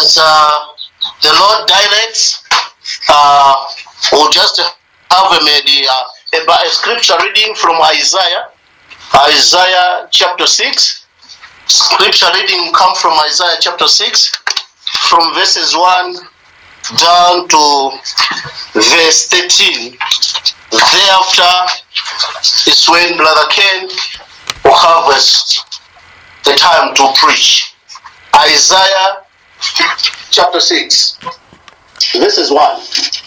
as uh, the Lord directs, uh, we'll just have a, maybe, uh, a, a scripture reading from Isaiah, Isaiah chapter 6. Scripture reading come from Isaiah chapter 6, from verses 1 down to verse 13. Thereafter is when Brother Ken will have us the time to preach. Isaiah chapter 6, verses 1.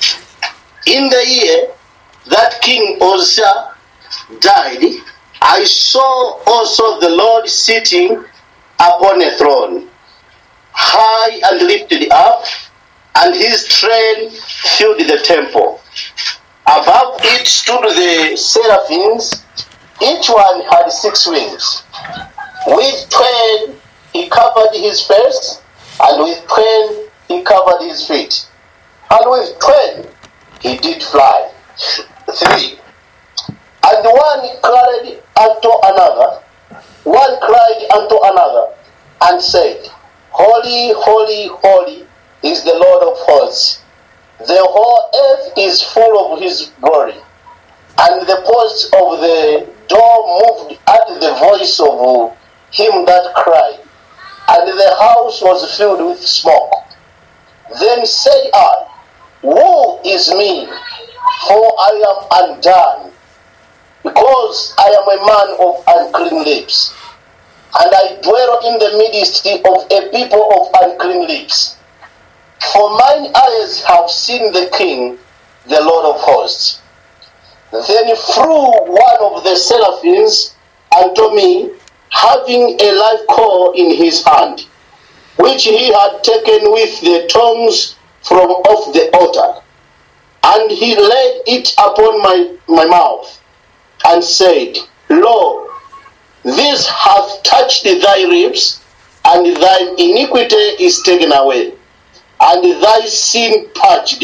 In the year that King Uzziah died, I saw also the Lord sitting upon a throne, high and lifted up, and his train filled the temple. Above it stood the seraphims, each one had six wings. With twain he covered his face, and with twain he covered his feet, and with twain he did fly. Three. And one cried unto another, one cried unto another, and said, Holy, holy, holy is the Lord of hosts. The whole earth is full of his glory. And the posts of the door moved at the voice of him that cried, and the house was filled with smoke. Then said I, Woe is me, for I am undone, because I am a man of unclean lips, and I dwell in the midst of a people of unclean lips. For mine eyes have seen the King, the Lord of hosts. Then flew one of the seraphims unto me, having a live coal in his hand, which he had taken with the tongs from off the altar. And he laid it upon my, my mouth, and said, Lo, this hath touched thy lips, and thine iniquity is taken away, and thy sin purged.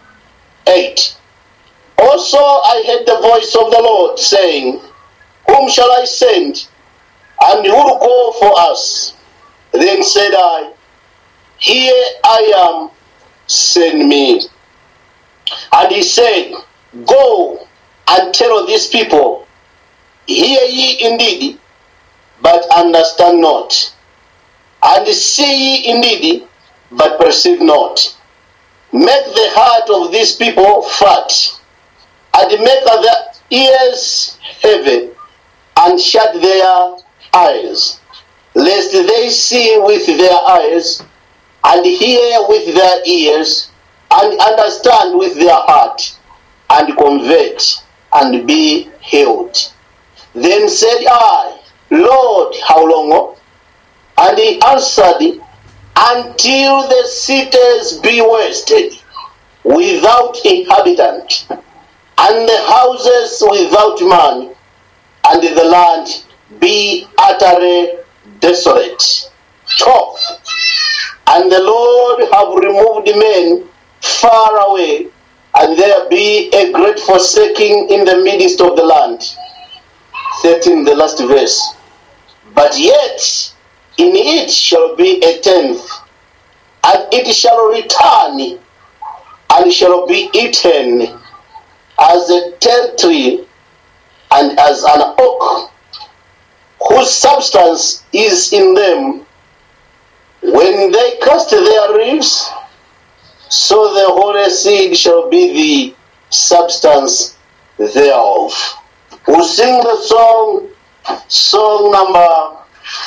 8. Also I heard the voice of the Lord saying, Whom shall I send? And who will go for us? Then said I, Here I am, send me. And he said, Go and tell these people, Hear ye indeed, but understand not. And see ye indeed, but perceive not. Make the heart of these people fat, and make their ears heavy, and shut their eyes, lest they see with their eyes, and hear with their ears, and understand with their heart, and convert, and be healed. Then said I, Lord, how long? And he answered, Until the cities be wasted, without inhabitant, and the houses without man, and the land be utterly desolate. 12. And the Lord have removed men far away, and there be a great forsaking in the midst of the land. 13, the last verse. But yet in it shall be a tenth, and it shall return, and shall be eaten as a tent tree and as an oak, whose substance is in them. When they cast their leaves, so the holy seed shall be the substance thereof. Who sing the song, song number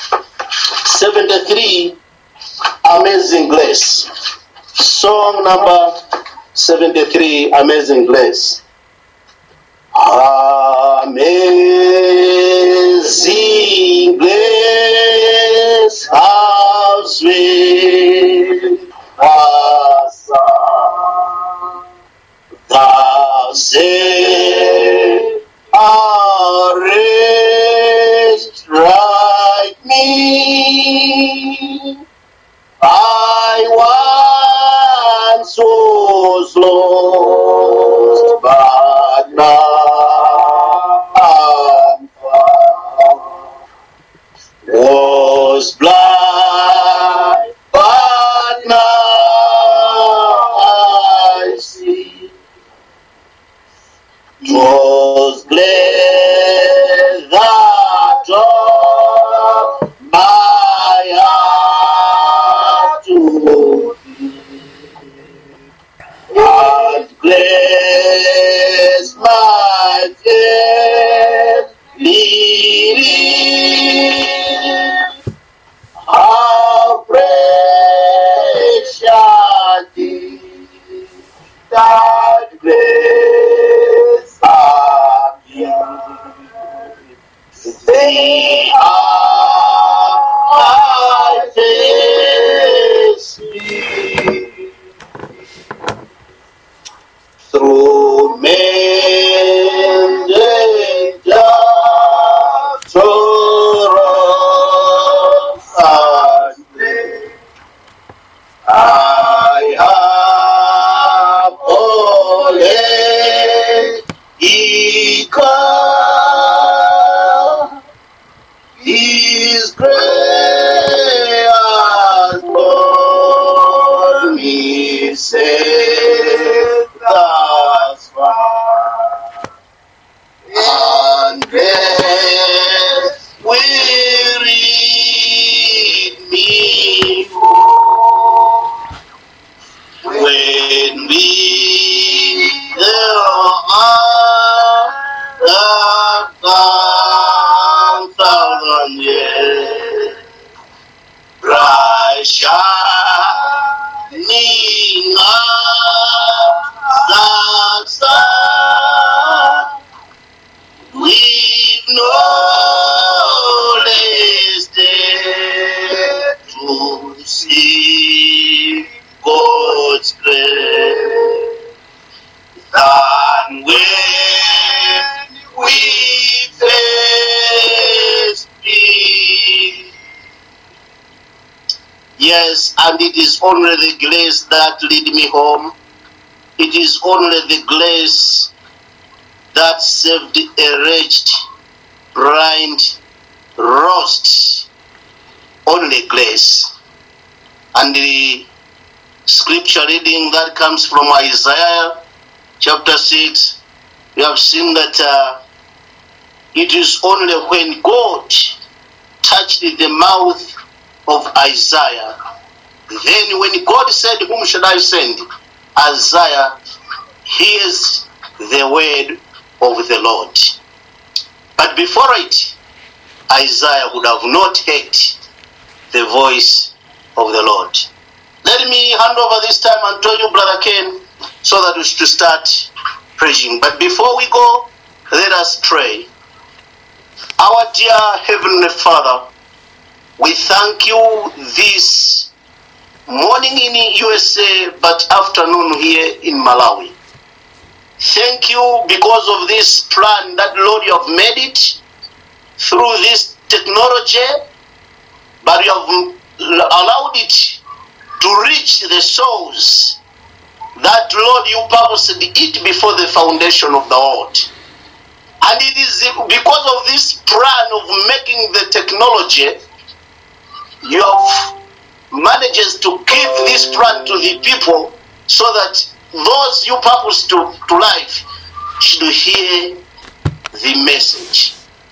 73, Amazing Grace. Song number 73, Amazing Grace. Amazing Grace, how sweet the sound thou saved a wretch like me. I once was lost, but now I'm found. Was blind, but now I have already come. His grace has brought me safe thus far. And grace will lead me home when we are the thousand years bright shining as the sun with no less day to see God's grace than when we face it. Yes, and it is only the grace that lead me home. It is only the grace that saved a wretched, blind, lost. Only grace. And the scripture reading that comes from Isaiah chapter 6, we have seen that uh, it is only when God touched the mouth of Isaiah, then when God said, Whom should I send? Isaiah hears the word of the Lord. But before it, Isaiah would have not heard the voice of the Lord. Let me hand over this time and tell you, Brother Ken, so that we should start preaching. But before we go, let us pray. Our dear Heavenly Father, we thank you this morning in USA, but afternoon here in Malawi. Thank you because of this plan that, Lord, you have made it through this technology, but you have allowed it to reach the souls that, Lord, you purposed it before the foundation of the world. And it is because of this plan of making the technology, you have managed to give this plan to the people so that those you purpose to, to life should hear the message.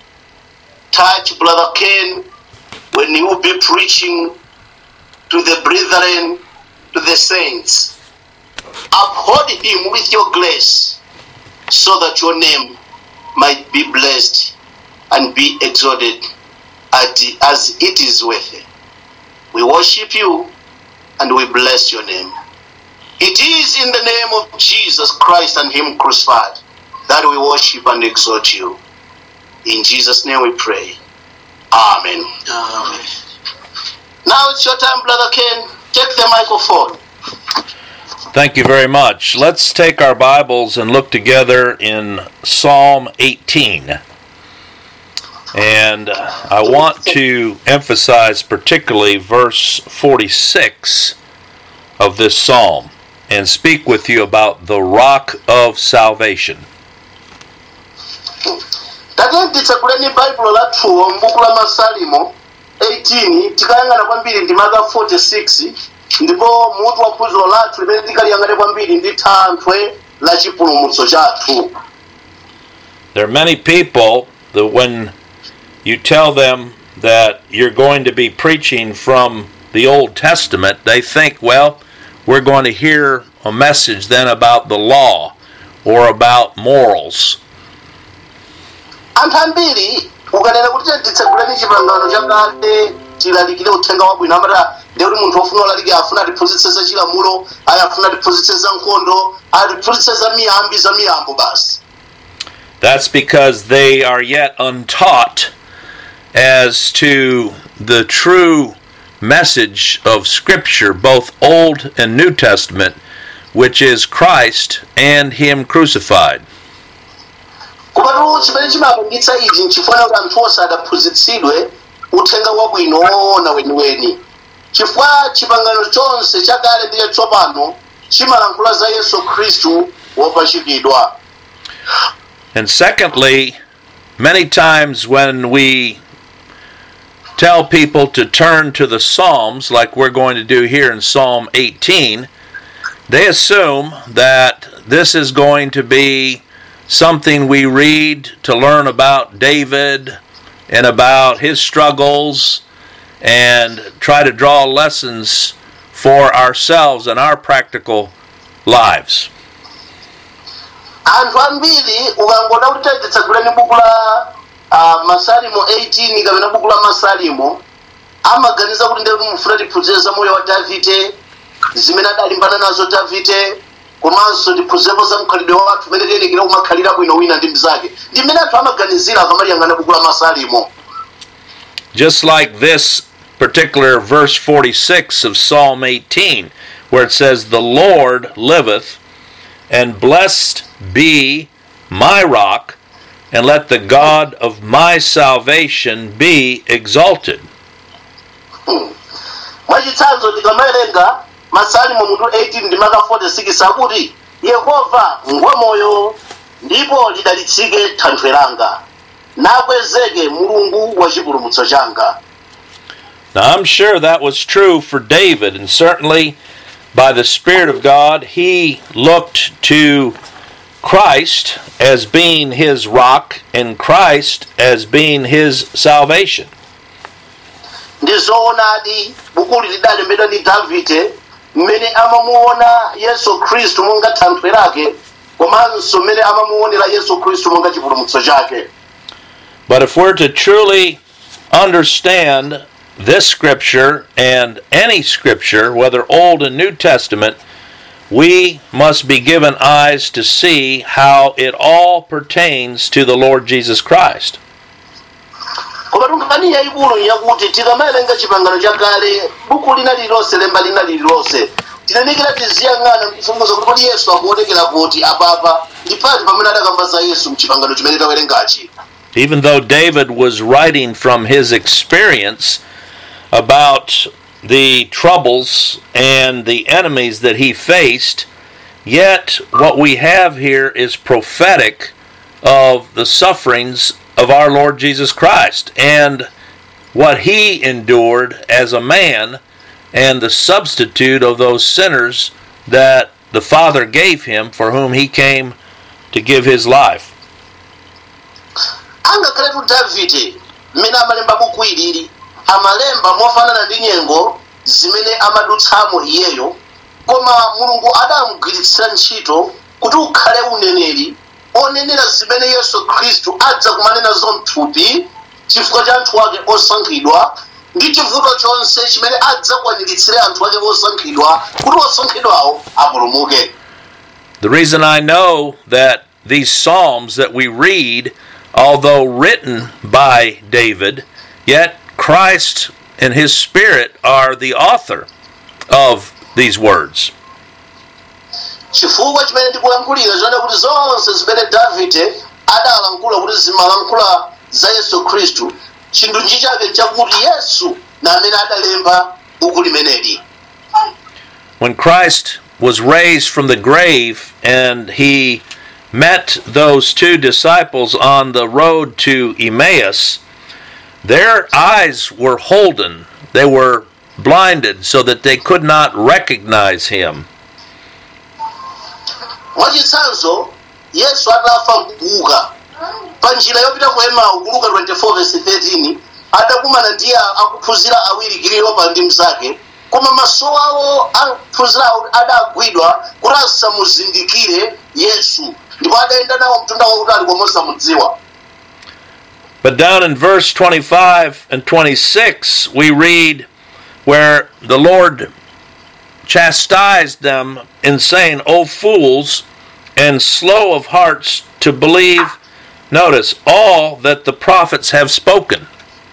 Touch Brother Ken when he will be preaching to the brethren, to the saints. Uphold him with your grace so that your name might be blessed and be exalted as it is worthy. We worship you and we bless your name. It is in the name of Jesus Christ and Him crucified that we worship and exalt you. In Jesus' name we pray. Amen. Amen. Now it's your time, Brother Ken. Take the microphone. Thank you very much. Let's take our Bibles and look together in Psalm 18. And I want to emphasize particularly verse 46 of this psalm and speak with you about the rock of salvation. tatenditsekuleni baibulo lathuwo m'buku la masalimo 18 tikayang'ana kwambiri ndi maka 46 ndipo mutu wa phunziro lathu limene tikaliyang'ane kwambiri ndi thanthwe la chipulumutso chathu There are many people that when you tell them that you're going to be preaching from the Old Testament, they think, well, we're going to hear a message then about the law or about morals. anthu ambiri ukanena kuti titsekuleni chipangano chakale tilalikire uthenga wabwino amati ndi kuti munthu wofuna ulalikira afuna atiphunzitse za chilamulo ayi afuna atiphunzitse za nkhondo atiphunzitse za miyambi za miyambo basi That's because they are yet untaught as to the true message of Scripture, both Old and New Testament, which is Christ and Him crucified. komatu chimene chimapangitsa ichi nchifuna kuti anthu onse adaphunzitsidwe uthenga wabwino woona weniweni chifukwa chipangano chonse chakale ndi chatsopano chimalankhula za yesu khristu wopachikidwa And secondly, many times when we tell people to turn to the Psalms, like we're going to do here in Psalm 18, they assume that this is going to be something we read to learn about David and about his struggles and try to draw lessons for ourselves and our practical lives. anthu ambiri ukangoda kuti titsaguleni buku la uh, masalimo 18 kapena buku la masalimo amaganiza kuti ndekuti mufuna tiphunzire za moyo wa davide zimene adalimbana nazo davide komanso tiphunzirepo za mkhalidwe wathu umene tiyenekera kumakhalira bwino wina ndi mnzake ndi mmene anthu amaganizira akamaliyang'ana buku la masalimo just like this particular verse 46 of Psalm 18, where it says, The Lord liveth, and blessed be my rock, and let the God of my salvation be exalted. mwachitsanzo tikamawerenga masalimo mutu 18 ndi maka 46 akuti yehova ngwamoyo ndipo lidalitsike thanthwe langa nakwezeke mulungu wa chipulumutso changa Now, I'm sure that was true for David, and certainly by the Spirit of God, he looked to Christ as being his rock and Christ as being his salvation. ndi zoonadi bukuli lidalembedwa ndi davide mmene amamuona yesu khristu monga thanthwe lake komanso mmene amamuonera yesu khristu monga chipulumutso chake But if we're to truly understand this scripture and any scripture, whether Old and New Testament, we must be given eyes to see how it all pertains to the Lord Jesus Christ. koma tunkhani yayikulu yakuti tikamawerenga chipangano chakale buku lina lililonse lemba lina lililonse tinenekera tiziyang'ana mfunguzo kuti kodi yesu akuonekera kuti apapa ndi pati pamene adakamba za yesu mchipangano chimene tawerengachi Even though David was writing from his experience about the troubles and the enemies that he faced, yet what we have here is prophetic of the sufferings of our Lord Jesus Christ and what he endured as a man and the substitute of those sinners that the Father gave him for whom he came to give his life. angakhale tu davide mmene amalemba buku ilili amalemba mofanana ndi nyengo zimene amadutsamo iyeyo koma mulungu adamugwiritsira ntchito kuti ukhale uneneri onenera zimene yesu khristu adza kumanenazo mthupi chifukwa cha anthu ake osankhidwa ndi chivuto chonse chimene adzakwaniritse anthu ake osankhidwa kuti osankhidwawo apulumuke The reason I know that these Psalms that we read, although written by David, yet Christ and His Spirit are the author of these words. chifukwa chimene ndikulankhulira zone kuti zonse zimene davide adalankhula kuti zimalankhula za yesu khristu chindunji chake chakuti yesu na amene adalemba buku limeneli When Christ was raised from the grave and He met those two disciples on the road to Emmaus, their eyes were holden, they were blinded so that they could not recognize Him. mwachitsanzo yesu atafa mkuuka pa njira yopita ku emau kuluka 24 verse 13 adakumana ndi akuphunzira awiri kiliyopa ndi mnzake koma maso awo aphunzirawo adagwidwa kuti asamuzindikire yesu ndipo adayenda nawo mtunda wautali koma osamudziwa But down in verse 25 and 26, we read where the Lord chastised them in saying, O fools, and slow of hearts to believe, notice, all that the prophets have spoken.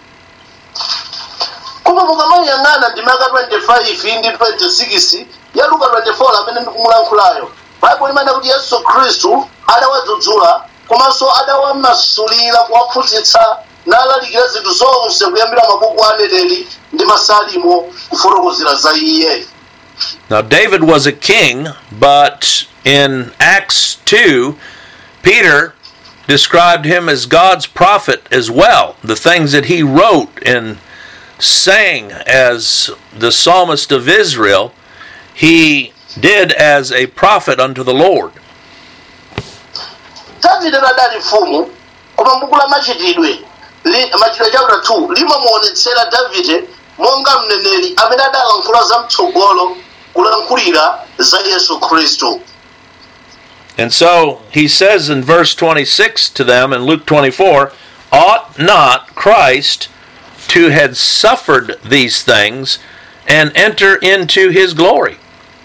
koma mukamayang'ana ndi maka 25 ndi 26 ya luka 24 amene ndikumulankhulayo baibulo limene kuti yesu khristu adawadzudzula komanso adawamasulira kuwaphunzitsa nalalikira zinthu zonse kuyambira mabuku a aneneri ndi masalimo kufotokozera za iye Now, David was a king, but in Acts 2, Peter described him as God's prophet as well. The things that he wrote and sang as the psalmist of Israel, he did as a prophet unto the Lord. davide adali mfumu koma m'buku la machitidwe li- machitidwe chapter 2 limamuonetsera davide monga mneneri amene adalankhula za mtsogolo kulankhulira za yesu khristu And so he says in verse 26 to them in Luke 24, Ought not Christ to have suffered these things and enter into his glory?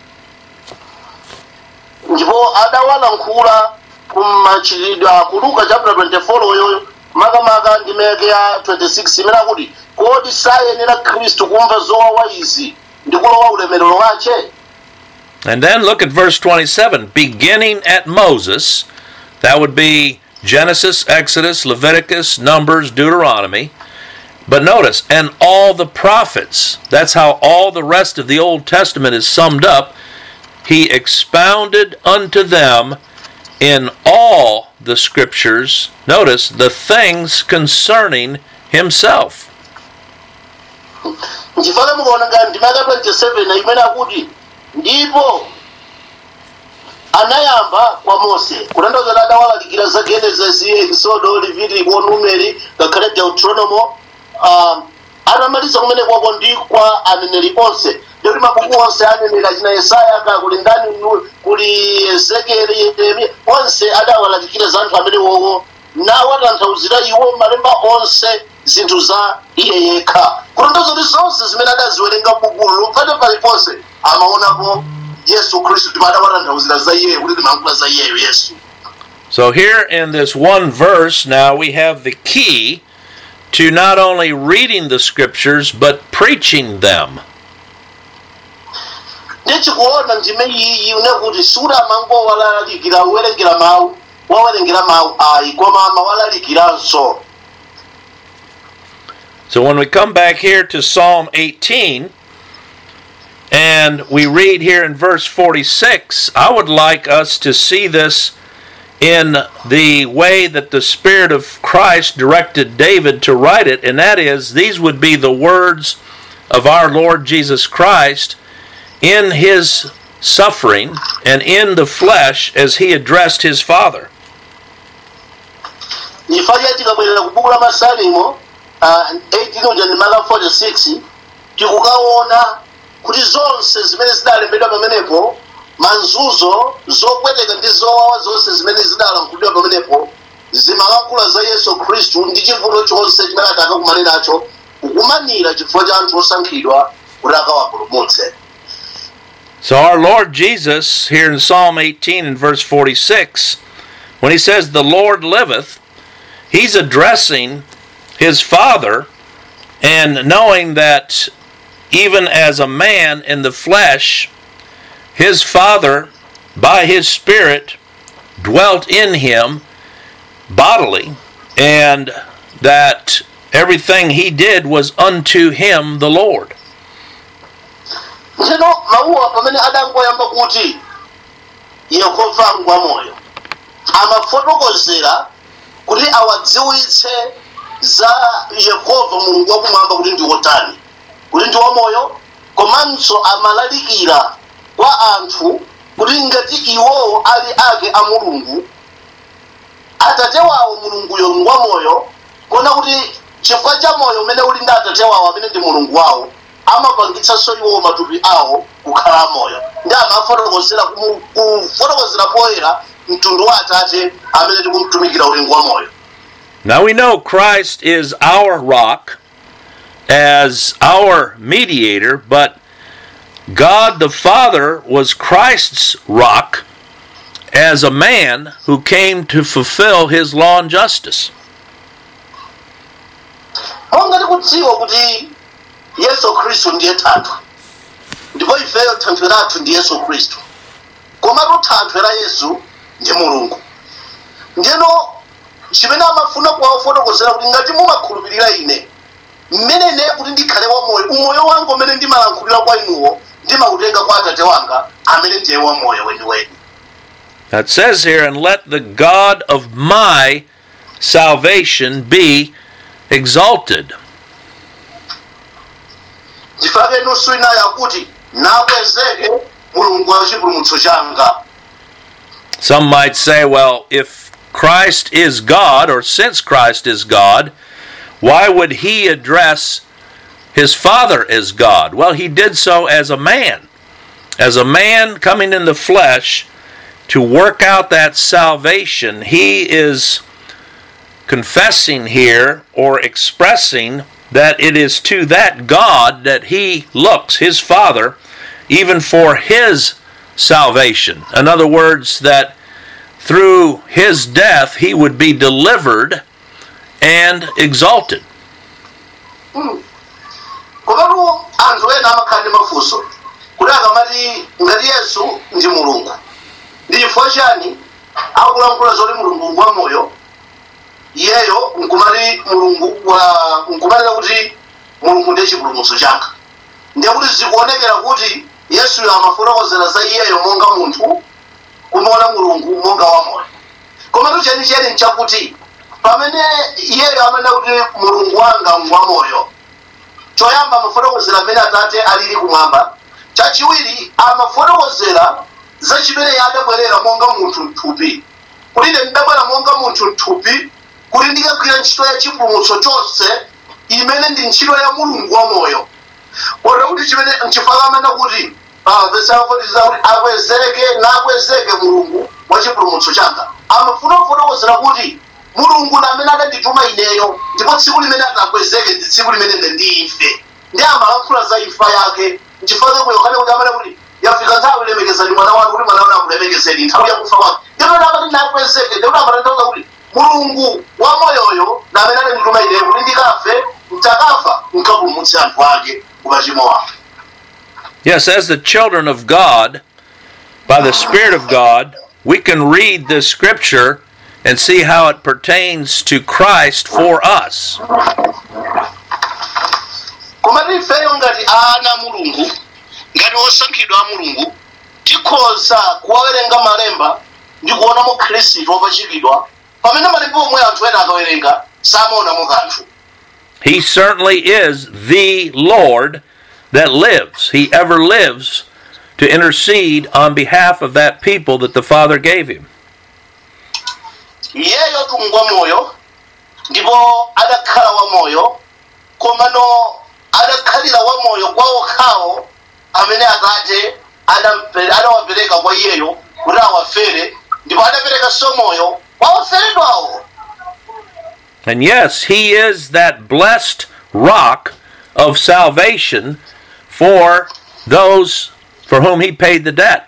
ndipo adawalankhula kumachitidwe ku luka chapter 24 oyoyo makamaka ndi meke ya 26 imene akuti kodi sayenera khristu kumva zowawa izi ndi kulowa ulemerero wace And then look at verse 27 beginning at Moses, that would be Genesis, Exodus, Leviticus, Numbers, Deuteronomy. But notice, and all the prophets, that's how all the rest of the Old Testament is summed up. He expounded unto them in all the scriptures, notice, the things concerning himself. nchifukwa mukaona ngati ndime ya 27 imene akuti ndipo anayamba kwa mose kutanthauza kuti adawalalikira za genesis exodo leviticus numeri ngakhale deuteronomo um, atamaliza kumene kwako ndi kwa aneneri onse ndikuti mabuku onse aneneri achina yesaya ka kuli ndani nu- kuli ezekieli yeremiya onse adawalalikira za anthu amene wowo nawatanthauzira iwo malemba onse zinthu za iye yekha kutanthauza kuti zonse zimene adaziwerenga bukulu lupfate paliponse amaonapo yesu khristu ndipo adawatanthauzira za iyeyo kuti limankhula za iyeyo yesu So, here in this one verse, now we have the key to not only reading the scriptures, but preaching them. ndechikuona ndime iyi unekuti suramango walalikira uwerengera mawu wawerengera mawu ayi koma amawalalikiranso So, when we come back here to Psalm 18, and we read here in verse 46, I would like us to see this in the way that the Spirit of Christ directed David to write it, and that is, these would be the words of our Lord Jesus Christ in his suffering and in the flesh as he addressed his Father. chifukwa tikabwerera ku buku la masalimo ah, 18 uja ndi maka 46 tikukaona kuti zonse zimene zidalembedwa pamenepo manzuzo zopweteka ndi zowawa zonse zimene zidalankhulidwa pamenepo zimalankhula za yesu khristu ndi chivuto chonse chimene atakakumane nacho kukumanira chifukwa cha anthu osankhidwa kuti akawapulumutse So, our Lord Jesus, here in Psalm 18 and verse 46, when he says, The Lord liveth, he's addressing his Father and knowing that even as a man in the flesh, his Father, by his Spirit, dwelt in him bodily, and that everything he did was unto him the Lord. ntchito mawuwa pamene adangoyamba kuti yehova ngwamoyo amafotokozera kuti awadziwitse za yehova mulungu wakumwamba kuti ndi wotani kuti ndi wamoyo komanso amalalikira kwa anthu kuti ngati iwowo ali ake a mulungu atate wawo mulunguyo ngwamoyo kuona kuti chifukwa cha moyo umene uli ndi atate wawo amene ndi mulungu wawo amapangitsanso iwowo matupi awo kukhala moyo ndi amafotokozera kumu- kufotokozera poyera mtundu wa atate amene tikumutumikira ulingo wa moyo Now we know Christ is our rock as our mediator, but God the Father was Christ's rock as a man who came to fulfill his law and justice. monga tikudziwa kuti yesu khristu ndiye thanthwe ndipo ifeyo thanthwe lathu ndi yesu khristu komatu thanthwe la yesu ndi mulungu ndiyeno chimene amafuna kuwafotokozera kuti ngati mumakhulupirira ine mmene ine kuti ndikhale wamoyo umoyo wanga umene ndimalankhulira kwa inuwo ndimautenga kwa atate wanga amene ndiye wamoyo weniweni Now it says here, and let the God of my salvation be exalted. ndifake nusu inayo akuti nakwezeke mulungu wa chipulumutso changa Some might say, well, if Christ is God, or since Christ is God, why would he address his Father as God? Well, he did so as a man. As a man coming in the flesh to work out that salvation, he is confessing here or expressing that it is to that God that he looks, his Father, even for his salvation. In other words, that through his death he would be delivered and exalted. komatu anthu ena amakhala ndi mafunso kuti akamati ngati yesu ndi mulungu ndi chifukwa chani akulankhula zoti mulungu ngwa moyo iyeyo nkumati mulungu wa nkumatira kuti mulungu ndiye chipulumutso changa ndiye kuti zikuonekera kuti yesuyo amafotokozera za iyeyo monga munthu kumaona mulungu monga wamoyo komatu chenicheni nchakuti pamene iyeyo amanena kuti mulungu wanga ngwamoyo choyamba amafotokozera amene atate alili kumwamba chachiwiri amafotokozera za chimene adabwerera monga munthu mthupi kuti ine ndidabwera monga munthu mthupi kuti ndikagwira ntchito ya chipulumutso chonse imene ndi ntchito ya mulungu wa moyo kota kuti chimene nchifukwa amanena kuti vesafotiza kuti akwezeke nakwezeke mulungu wa chipulumutso changa amafuna kufotokozera kuti mulungu na amene adandituma ineyo ndipo tsiku limene atakwezeke ndi tsiku limene ine ndife ndi amalankhula za imfa yake nchifukwa ku yohane kuti amene kuti yafika nthawi lemekezani mwana wanu kuti mwana wanu akulemekezeni nthawi yakufa kwake ndipo amati nakwezeke ndipo amatanthauza kuti mulungu wa moyoyo na amene adandituma ineyo kuti ndikafe mtakafa nkapulumutse anthu ake ku machimo wake Yes, as the children of God, by the Spirit of God, we can read this scripture and see how it pertains to Christ for us. koma ifeyo ngati ana a mulungu ngati osankhidwa a mulungu tikhoza kuwawerenga malemba ndi kuonamo khristu wopachikidwa pamene malemba omwe anthu ena akawerenga samaonamo kanthu He certainly is the Lord that lives. He ever lives to intercede on behalf of that people that the Father gave him. iyeyo tungwa moyo ndipo adakhala wamoyo komano adakhalira wamoyo kwa okhawo amene atate adampe- adawapereka kwa iyeyo kuti awafere ndipo adaperekanso moyo kwa oferedwawo And yes, he is that blessed rock of salvation for those for whom he paid the debt.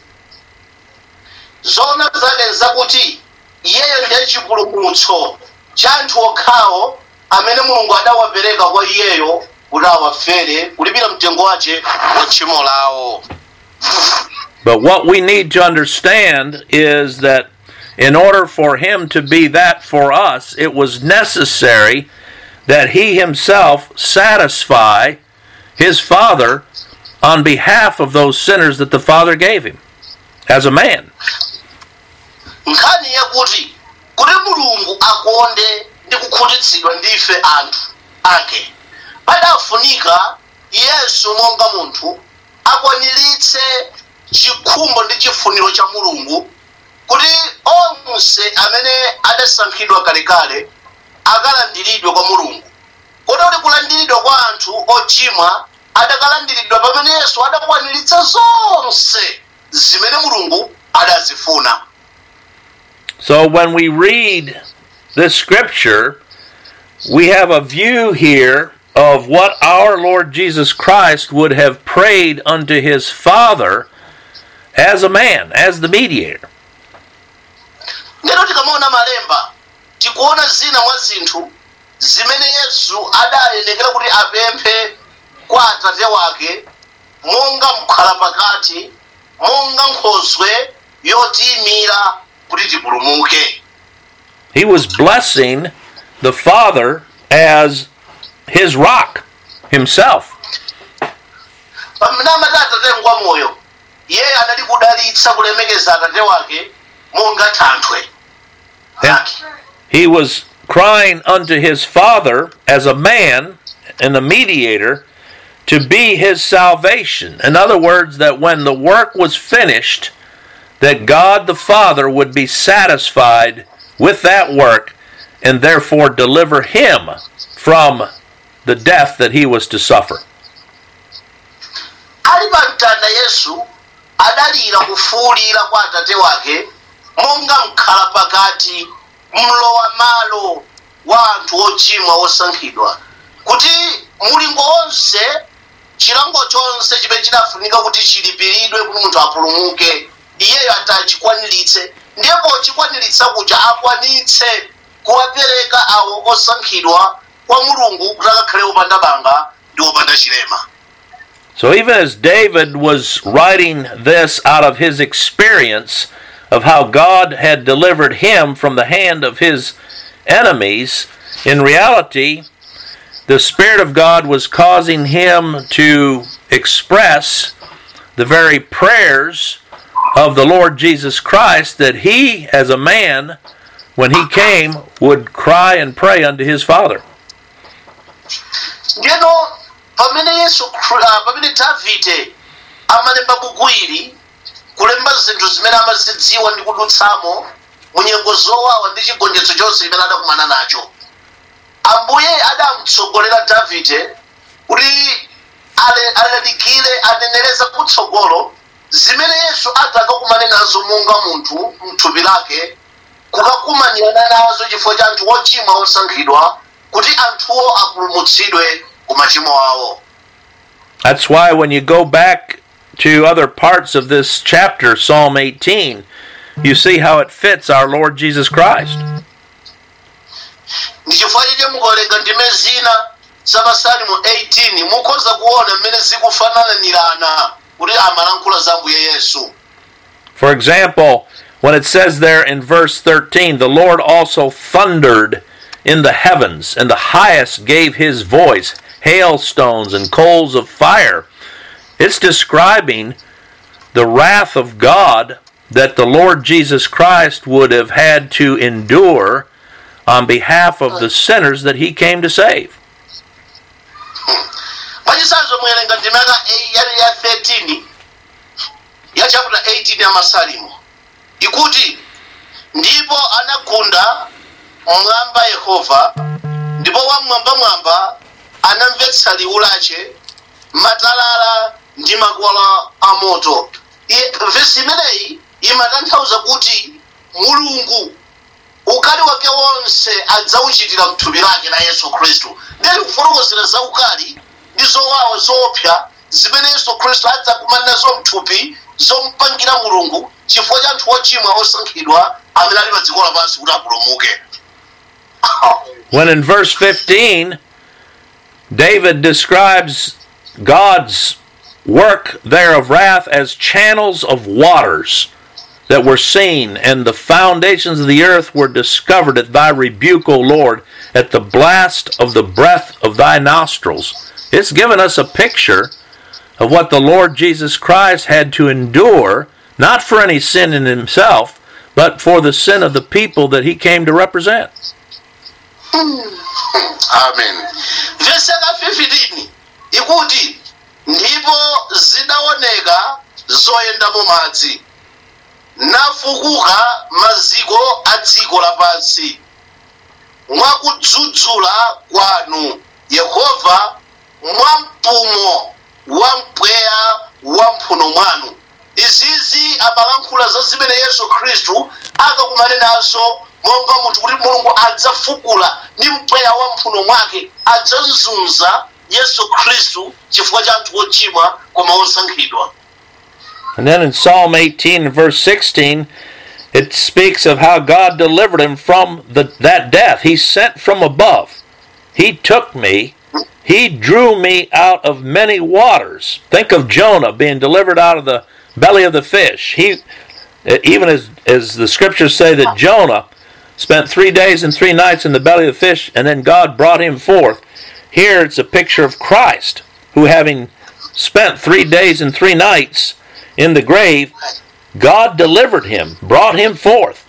zona zake nzakuti iyeyo ndiye chipulumutso cha anthu okhawo amene mulungu adawapereka kwa iyeyo kuti awafere kulipira mtengo wace wa tchimo lawo But what we need to understand is that in order for him to be that for us, it was necessary that he himself satisfy his Father on behalf of those sinners that the Father gave him as a man. nkhani yakuti kuti mulungu akonde ndi kukhutitsidwa ndife anthu ake padafunika yesu monga munthu akwaniritse chikhumbo ndi chifuniro cha mulungu kuti onse amene adasankhidwa kalekale akalandiridwe kwa mulungu kota kuti kulandiridwa kwa anthu ochimwa adakalandiridwa pamene yesu adakwaniritsa zonse zimene mulungu adazifuna So when we read this scripture, we have a view here of what our Lord Jesus Christ would have prayed unto his Father as a man, as the mediator. ndero tikamaona malemba tikuona zina mwa zinthu zimene yesu adayenekera kuti apemphe kwa atate wake monga mkhala pakati monga nkhoswe yotiyimira kuti tipulumuke He was blessing the Father as his rock himself. pamene amati atate ngwa moyo iye anali kudalitsa kulemekeza atate wake monga thanthwe Yeah. lake He was crying unto his Father as a man and a mediator to be his salvation. In other words, that when the work was finished, that God the Father would be satisfied with that work and therefore deliver him from the death that he was to suffer. ali pa mtanda yesu adalira kufuwulira kwa atate wake monga mkhala pakati mlowa malo wa anthu ochimwa osankhidwa kuti mulingo wonse chilango chonse chimene chinafunika kuti chilipiridwe kuti munthu apulumuke iyeyo atachikwaniritse ndiye pochikwaniritsa kuja akwanitse kuwapereka awo osankhidwa kwa mulungu kuti akakhale opanda banga ndi opanda chilema So even as David was writing this out of his experience of how God had delivered him from the hand of his enemies, in reality, the Spirit of God was causing him to express the very prayers of the Lord Jesus Christ that he, as a man, when he came, would cry and pray unto his Father. ndiyeno pamene yesu Khri- ah, pamene davide amalemba buku ili kulemba zinthu zimene amazidziwa ndi kudutsamo munyengo zowawa ndi chigonjetso chonse chimene adakumana nacho ambuye adamutsogolera davide kuti ale- alalikire anenereza kutsogolo zimene yesu adakakumane nazo monga munthu mthupi lake kukakumanirana nazo chifukwa cha anthu ochimwa osankhidwa kuti anthuwo apulumutsidwe ku machimo awo That's why when you go back to other parts of this chapter, Psalm 18, you see how it fits our Lord Jesus Christ. ndi chifukwa chake mukawerenga ndime zina za masalimo 18 mukhoza kuona mmene zikufananirana kuti amalankhula za mbuye yesu For example, when it says there in verse 13, the Lord also thundered in the heavens, and the highest gave his voice, hailstones and coals of fire. It's describing the wrath of God that the Lord Jesus Christ would have had to endure on behalf of the sinners that he came to save. mwachisanzo muyerenga ndime yaka eh, ya ya 13 ya chapter 18 ya masalimo ikuti ndipo anagunda mwamba yehova ndipo wamwambamwamba anamvetsa liwu lache matalala ndi makwala a moto Iye- vesi imeneyi imatanthauza kuti mulungu ukali wake wonse adzauchitira mthupi lake la yesu khristu ndiye kufotokozera za ukali ndi zowawa zoopsa zimene yesu khristu adzakumana nazo mthupi zompangira mulungu chifukwa cha anthu ochimwa osankhidwa amene ali pa dziko lapansi kuti apulumuke When in verse 15, David describes God's work there of wrath as channels of waters that were seen, and the foundations of the earth were discovered at thy rebuke, O Lord, at the blast of the breath of thy nostrils. It's given us a picture of what the Lord Jesus Christ had to endure, not for any sin in himself, but for the sin of the people that he came to represent. amen vesi yaka 15 ikuti ndipo zidaoneka zoyendamo madzi nafukuka maziko a dziko lapansi mwakudzudzula kwanu yehova mwampumo wa mpweya wa mphuno mwanu izizi amalankhula za zimene yesu khristu akakumane nazo monga munthu kuti mulungu adzafukula ndi mpweya wa mphuno mwake adzazunza yesu khristu chifukwa cha anthu ochimwa koma osankhidwa And then in Psalm 18 and verse 16, it speaks of how God delivered him from the, that death. He sent from above. He took me. He drew me out of many waters. Think of Jonah being delivered out of the belly of the fish. He, even as, as the scriptures say that Jonah spent three days and three nights in the belly of the fish, and then God brought him forth. Here it's a picture of Christ, who having spent three days and three nights in the grave, God delivered him, brought him forth.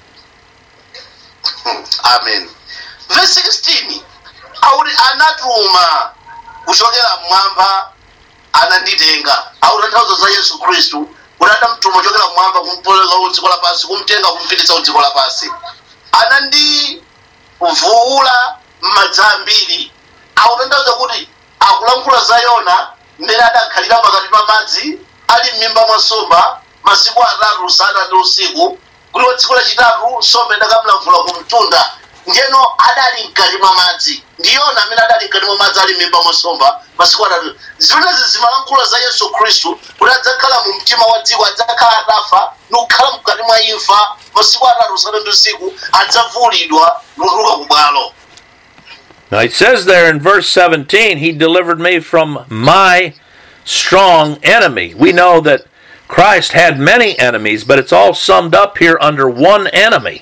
amen verse 16 auti anatuma kuchokera mmwamba ananditenga auti athauza za yesu khristu kuti adamtuma kuchokera mmwamba kumpoleka kudziko lapansi kumtenga kumpititsa kudziko lapansi anandivuula m'madzi ambiri akutanthauza kuti akulankhula za yona mmene adakhalira pakati pa madzi ali m'mimba mwa nsomba masiku atatu usana ndi usiku kuti wa tsiku lachitatu nsomba idakamlamvula ku mtunda ndiyeno adali mkati mwa madzi ndiyona amene adali mkati mwa madzi ali m'mimba mwa nsomba masiku atatu zimenezi zimalankhula za yesu khristu kuti adzakhala mu mtima wa dziko adzakhala atafa ndi kukhala mkati mwa imfa masiku atatu usana ndi usiku adzavuulidwa ndi kutuluka ku bwalo Now it says there in verse 17, He delivered me from my strong enemy. We know that Christ had many enemies, but it's all summed up here under one enemy.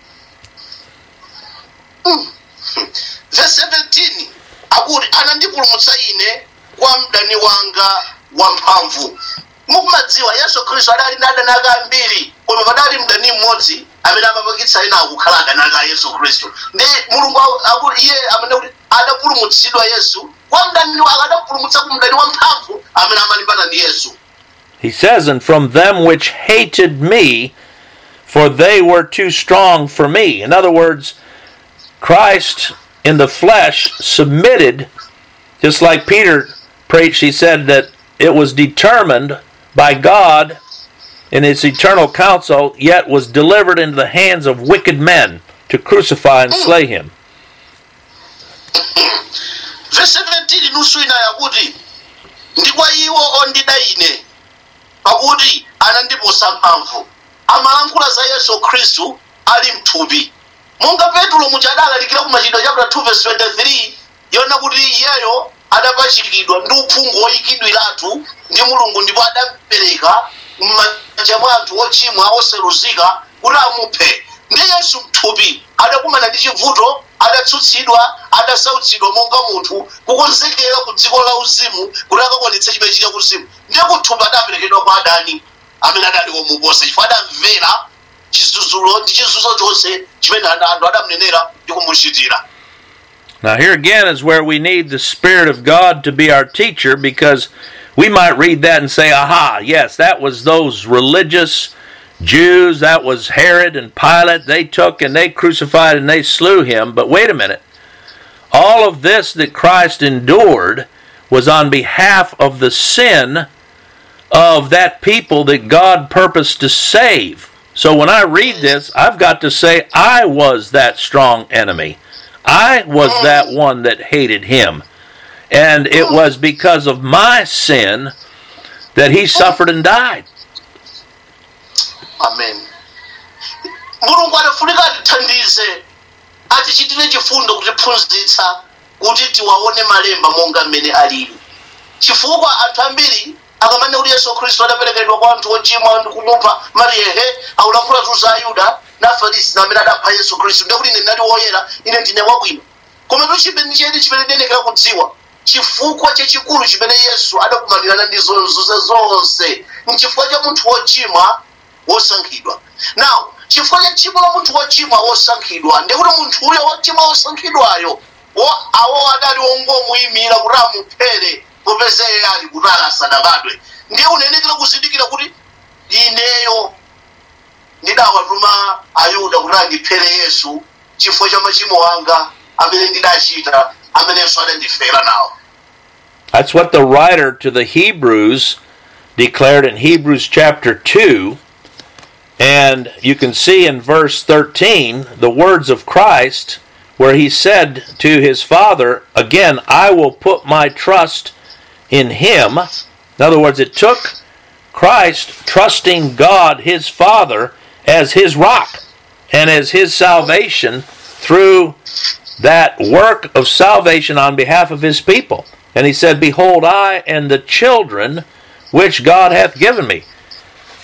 verse 17 akuti anandipulumutsa ine kwa mdani wanga wamphamvu mukumadziwa yesu khristu adali ndi adani ake ambiri koma padali mdani mmodzi amene amapangitsa ena akukhala adani ake a yesu khristu ndi mulungu aku- akuti iye amene kuti adapulumutsidwa yesu kwa mdani wake adapulumutsa ku mdani wamphamvu amene amalimbana ndi yesu He says, And from them which hated me, for they were too strong for me. In other words, Christ in the flesh submitted, just like Peter preached, he said that it was determined by God in its eternal counsel, yet was delivered into the hands of wicked men to crucify and slay him. verse 17 nusu ina yakuti ndi kwa iwo ondida ine pakuti anandiposa mphamvu amalankhula za yesu khristu ali mthupi monga petulo muja adalalikira ku machitidwe chapter 2 verse 23 yona kuti iyeyo adapachikidwa ndi uphungu oyikidwiratu ndi mulungu ndipo adapereka m'manja mwa anthu ochimwa oseruzika kuti amuphe ndi yesu mthupi adakumana ndi chivuto adatsutsidwa adasautsidwa monga munthu kukonzekera ku dziko la uzimu kuti akakwanitse chimene chili kuzimu ndiye kuthupi adaperekedwa kwa adani amene adali komuposa chifukwa adamvera chizunzulo ndi chizunzo chonse chimene ana- anthu adamunenera ndi kumuchitira Now, here again is where we need the Spirit of God to be our teacher because we might read that and say, aha, yes, that was those religious Jews, that was Herod and Pilate. They took and they crucified and they slew him. But wait a minute. All of this that Christ endured was on behalf of the sin of that people that God purposed to save. So when I read this, I've got to say, I was that strong enemy. I was that one that hated him. And it was because of my sin that he suffered and died. amen mulungu adafunika atithandize atichitire chifundo kutiphunzitsa kuti tiwaone malemba monga mmene alili chifukwa anthu ambiri akamanena kuti yesu khristu adaperekedwa kwa anthu ochimwa ndi kumupha mariyehe akulankhula tu za ayuda na afarisi na amene adapha yesu khristu ndiye kuti ine ndinali woyera ine ndine wabwino koma tu chimene chedi chimene ndiyenekera kudziwa chifukwa chachikulu chimene yesu adakumanirana ndi zonse zonse nchifukwa cha munthu wochimwa wosankhidwa now chifukwa cha tchimo la munthu wochimwa wosankhidwa ndiye kuti munthuyo wochimwa wosankhidwayo wo- awo adali wongomuyimira kuti amuphere popeza iye ali kuti asanabadwe ndiye unenekera kuzindikira kuti ineyo ndidawatuma ayuda kuti andiphere yesu chifukwa cha machimo anga amene ndidachita amene yesu adandifera nawo That's what the writer to the Hebrews declared in Hebrews chapter 2. And you can see in verse 13 the words of Christ where he said to his Father, Again, I will put my trust in him. In other words, it took Christ trusting God, his Father, as his rock and as his salvation through that work of salvation on behalf of his people. And he said, Behold, I and the children which God hath given me.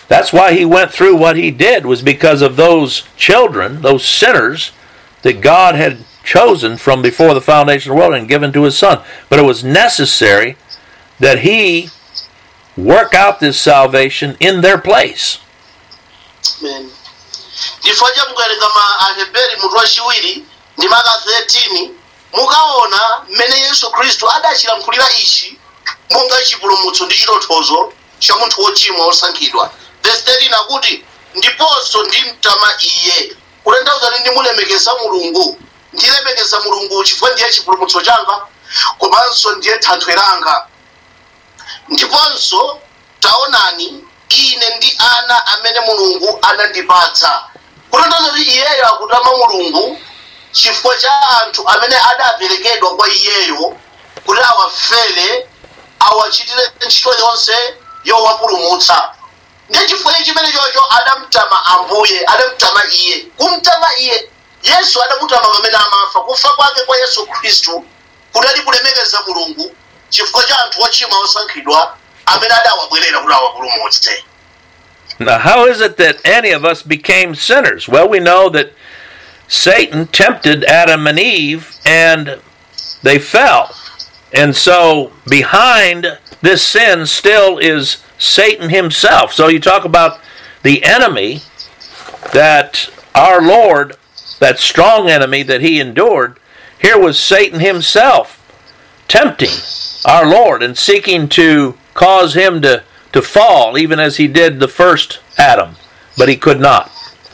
That's why he went through what he did was because of those children, those sinners that God had chosen from before the foundation of the world and given to his son. But it was necessary that he work out this salvation in their place. Amen. chifukwa cha mukawerenga ma aheberi mutu wachiwiri ndi maka 13 mukaona mmene yesu khristu adachilankhulira ichi monga chipulumutso ndi chitonthozo cha munthu wochimwa wosankhidwa verse 13 akuti ndiponso ndimtama iye kutanthauza kuti ndimulemekeza mulungu ndilemekeza mulungu chifukwa ndiye chipulumutso changa komanso ndiye thanthwe langa ndiponso taonani ine ndi ana amene mulungu anandipatsa kutanthauza kuti iyeyo akutama mulungu chifukwa cha anthu amene adaperekedwa kwa iyeyo kuti awafere awachitire ntchito yonse yowapulumutsa ndiye chifukwa chimene chocho adamtama ambuye adamtama iye kumtama iye yesu adamutama pamene amafa kufa kwake kwa yesu khristu kudali kulemekeza mulungu chifukwa cha anthu ochimwa osankhidwa amene adawabwerera kuti awapulumutse Now, how is it that any of us became sinners? Well, we know that Satan tempted Adam and Eve and they fell. And so, behind this sin still is Satan himself. So, you talk about the enemy that our Lord, that strong enemy that he endured, here was Satan himself tempting our Lord and seeking to cause him to, to fall, even as he did the first Adam, but he could not.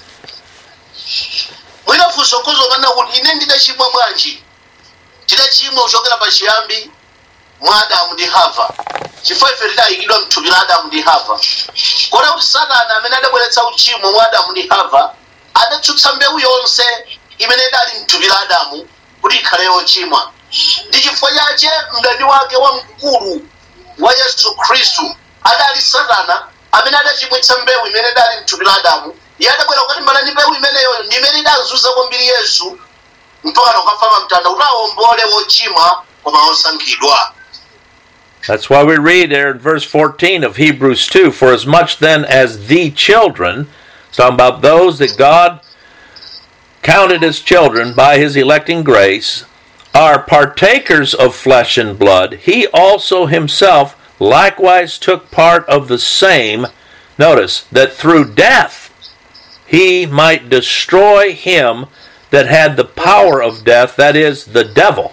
mwinafunso kuzokana kuti ine ndidachimwa bwanji tidachimwa kuchokera pachiyambi mwa adamu ndi hava chifukwa ife tidayikidwa mthupi la adamu ndi hava kota kuti satana amene adabweretsa uchimo mwa adamu ndi hava adatsutsa mbewu yonse imene idali mthupi la adamu kuti ikhale yochimwa ndi chifukwa chache mdani wake wamkulu wa yesu khristu adali satana amene adachimwitsa mbewu imene idali mthupi la adamu iye adabwera kukatimbana ndi mbewu imeneyo ndi imene idazunza kwambiri yesu mpaka nokafa pa mtanda kuti awombole wochimwa koma osankhidwa That's why we read there in verse 14 of Hebrews 2 For as much then as the children, it's talking about those that God counted as children by his electing grace, are partakers of flesh and blood, he also himself likewise took part of the same. Notice that through death he might destroy him that had the power of death, that is, the devil.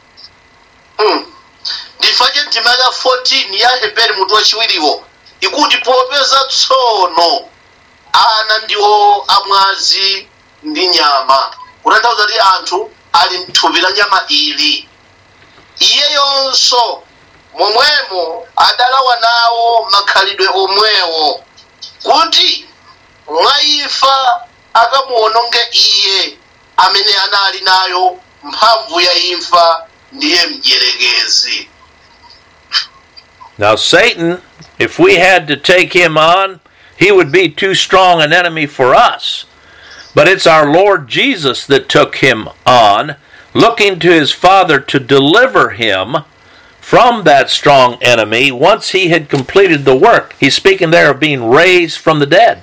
ndifache ndima ya 14 ya heberi mutu wachiwiriwo ikuti popeza tsono ana ndiwo amwazi ndi nyama kutanthauza kuti anthu ali mthupi la nyama ili iyeyonso momwemo adalawa nawo makhalidwe omwewo kuti mwa imfa akamuononge iye amene anali nayo mphamvu ya imfa ndiye mdierekezi Now, Satan, if we had to take him on, he would be too strong an enemy for us. But it's our Lord Jesus that took him on, looking to his Father to deliver him from that strong enemy once he had completed the work. He's speaking there of being raised from the dead.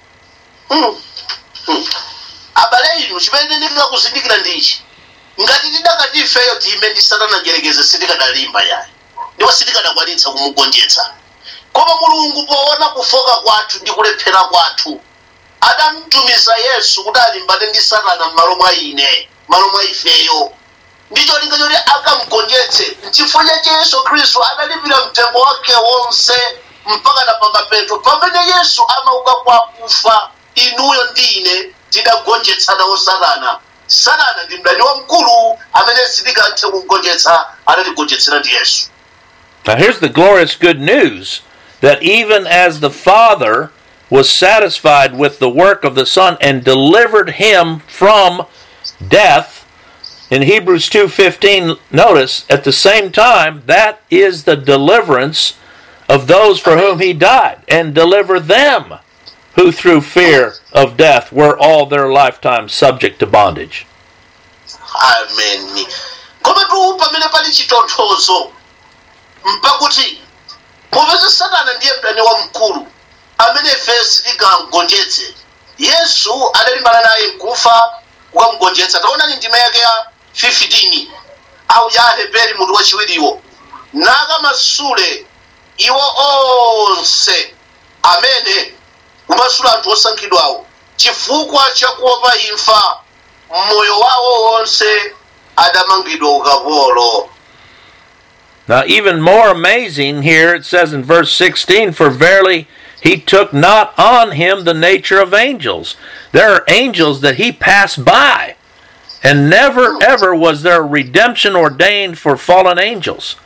abale inu chimene ndinga kuzindikira ndichi ngati tidakati ifeyo tiyime ndi satana njerekeze sitikadalimba yayi ndipo sitikadakwanitsa kumugonjetsa koma mulungu poona kufoka kwathu ndi kulephera kwathu adamtumiza yesu kuti alimbane ndi satana m'malo mwa ine m'malo mwa ifeyo ndicho linga choti akamugonjetse nchifukwa chache yesu khristu adalipira mtengo wake wonse mpaka na pamapeto pamene yesu amauka kwa kufa inuyo ndi ine tidagonjetsanawo satana satana ndi mdani wamkulu amene sitikathe kugonjetsa adatigonjetsera ndi yesu Now, here's the glorious good news that even as the Father was satisfied with the work of the Son and delivered him from death, in Hebrews 2:15 notice at the same time that is the deliverance of those for whom he died and deliver them who through fear of death were all their lifetime subject to bondage. amen koma tu pamene pali chitonthozo mpakuti popeza satana ndiye mdani wamkulu amene ife sitingamugonjetse yesu adalimbana naye nkufa kukamugonjetsa taonani ndima yake ya 15 au ya heberi mutu wachiwiriwo nakamasule iwo onse amene kumasula anthu osankhidwawo chifukwa chakuopa imfa mmoyo wawo wonse adamangidwa ukapolo Now, even more amazing here, it says in verse 16, For verily he took not on him the nature of angels. There are angels that he passed by, and never ever was there redemption ordained for fallen angels.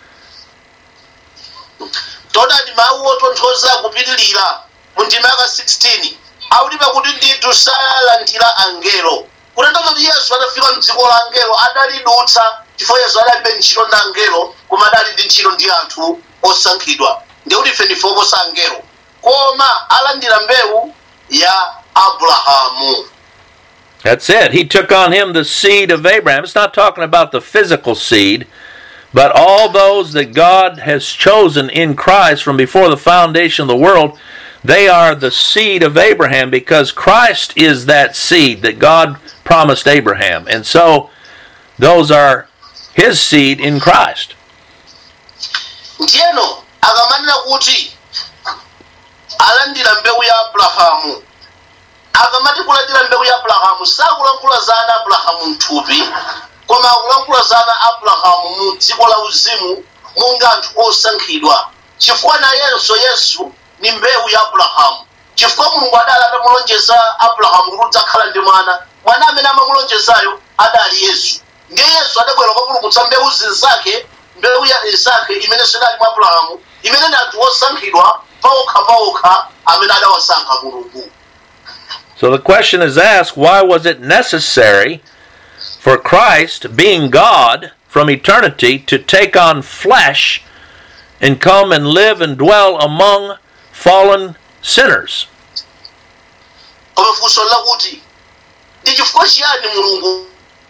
todani mawu otonthoza kupitilira mu ndima yaka 16 akulipa kuti ndithu salandira angelo kutanthauza kuti yesu atafika mdziko la angelo adalidutsa chifukwa yesu adalibe ntchito ndi angelo koma adali ndi ntchito ndi anthu osankhidwa ndikuti ife ndife oposa angelo koma alandira mbewu ya abrahamu That's it. He took on him the seed of Abraham. It's not talking about the physical seed, but all those that God has chosen in Christ from before the foundation of the world, they are the seed of Abraham because Christ is that seed that God promised Abraham. And so those are his seed in Christ. ndiyeno akamanena kuti alandira mbewu ya abrahamu akamati kulandira mbewu ya abrahamu sakulankhula za ana abrahamu mthupi koma akulankhula za ana abrahamu mu dziko la uzimu monga anthu osankhidwa chifukwa nayenso yesu ni mbewu ya abrahamu chifukwa mulungu adali atamulonjeza abrahamu kuti udzakhala ndi mwana mwana amene amamulonjezayo adali yesu ndiye yesu adabwera kupulumutsa mbewu zinzake mbewu ya isake imene sidali mwa abrahamu imene ni anthu osankhidwa paokha paokha amene adawasankha mulungu So the question is asked why was it necessary for Christ, being God from eternity, to take on flesh and come and live and dwell among fallen sinners? koma funso lakuti ndi chifukwa chiyani mulungu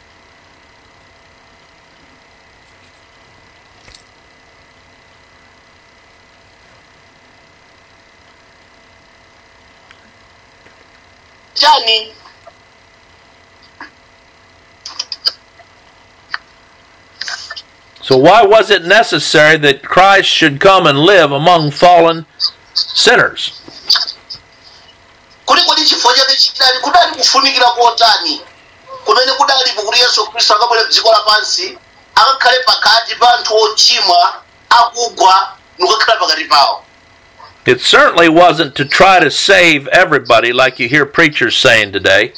chani So why was it necessary that Christ should come and live among fallen sinners? kuli kodi chifukwa chake chidali kudali kufunikira kotani kumene kudalipo kuti yesu khristu akabwere dziko lapansi akakhale pakati pa anthu ochimwa akugwa nikukhala pakati pawo It certainly wasn't to try to save everybody like you hear preachers saying today.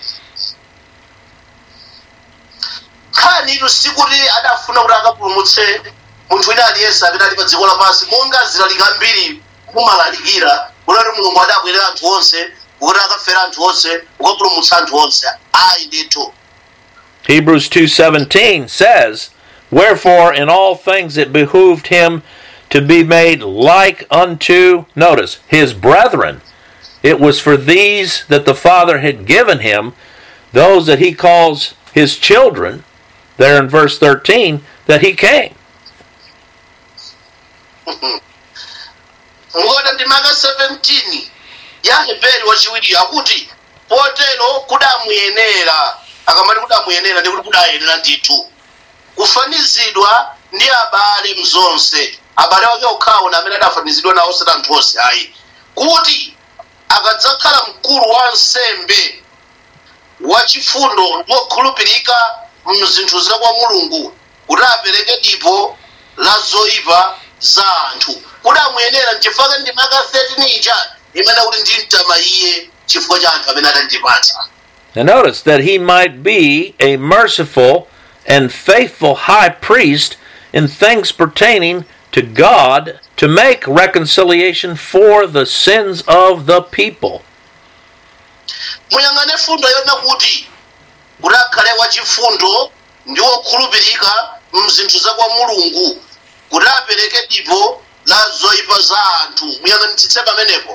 nkhani ito sikuti adafuna kuti akapulumutse munthu wina aliyense amene ali pa dziko lapansi monga zilalika ambiri kumalalikira kunati mulungu adabwerera anthu onse kuti akafera anthu onse kukapulumutsa anthu onse ayi ndithu Hebrews 2:17 says, "Wherefore in all things it behooved him to be made like unto notice his brethren. It was for these that the Father had given him, those that he calls his children, there in verse 13, that he came." ngoda ndi maka 17 ya heberi wachiwiri akuti potero kudamuyenera akamati kudamuyenera ndikuti kudayenera ndithu kufanizidwa ndi abale mzonse abale wake okhawo na amene adafanizidwa nawo osati anthu onse ayi kuti akadzakhala mkulu wa nsembe wachifundo ndi wokhulupirika mzinthu za kwa mulungu kuti apereke dipo la zoyipa za anthu kudamuyenera nchifukwa ndi maka 13 ija imene kuti ndimtama iye chifukwa cha anthu amene adandipatsa Now notice that he might be a merciful and faithful high priest in things pertaining to God to make reconciliation for the sins of the people. muyang'ane fundo yona kuti kuti akhale wachifundo ndi wokhulupirika mzinthu za kwa mulungu kuti apereke dipo la zoyipa za anthu muyang'anitsitse pamenepo